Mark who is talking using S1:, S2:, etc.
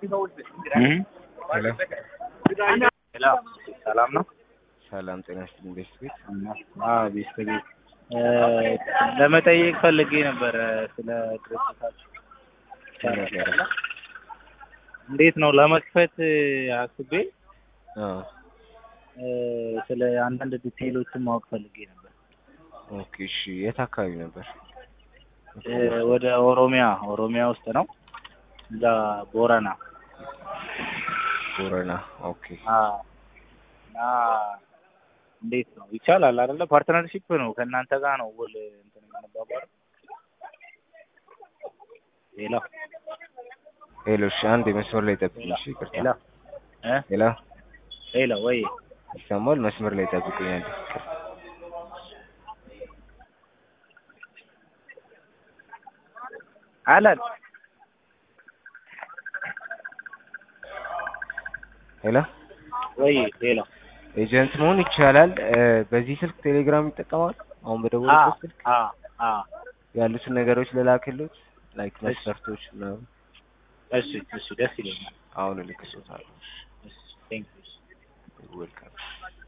S1: ሄሎ
S2: ሄሎ ሰላም ነው?
S1: ሰላም ጤና ይስጥልኝ። ቤት ቤት
S2: አዎ ቤት ቤት ለመጠየቅ ፈልጌ ነበረ ስለ ድርጅታችሁ እንዴት ነው ለመክፈት አስቤ
S1: አዎ
S2: ስለ አንዳንድ ዲቴይሎችን ማወቅ ፈልጌ ነበር።
S1: ኦኬ እሺ። የት አካባቢ ነበር?
S2: ወደ ኦሮሚያ ኦሮሚያ ውስጥ ነው እዛ ቦረና
S1: ቦረና። ኦኬ
S2: አዎ እና እንዴት ነው ይቻላል አይደለ? ፓርትነርሺፕ ነው ከእናንተ ጋር ነው ውል እንትን የምንባባለው። ሄሎ
S1: ሄሎ። እሺ አንድ የመስመር ላይ ጠብቁኝ። እሺ ይቅርታ።
S2: ሄሎ እ
S1: ሄሎ
S2: ሄሎ ወይ
S1: ይሰማል? መስመር ላይ ጠብቁኝ። አንድ
S2: አለን
S1: ሄሎ
S2: ወይ ሄሎ
S1: ኤጀንት መሆን ይቻላል። በዚህ ስልክ ቴሌግራም ይጠቀማል? አሁን በደወሉበት ስልክ
S2: አ አ
S1: ያሉትን ነገሮች ልላክልዎት፣ ላይክ መስፈርቶች ምናምን።
S2: እሺ እሺ ደስ ይለኛል።
S1: አሁን እልክልዎታለሁ።
S2: እሺ ቴንክ ዩ
S1: ዌልካም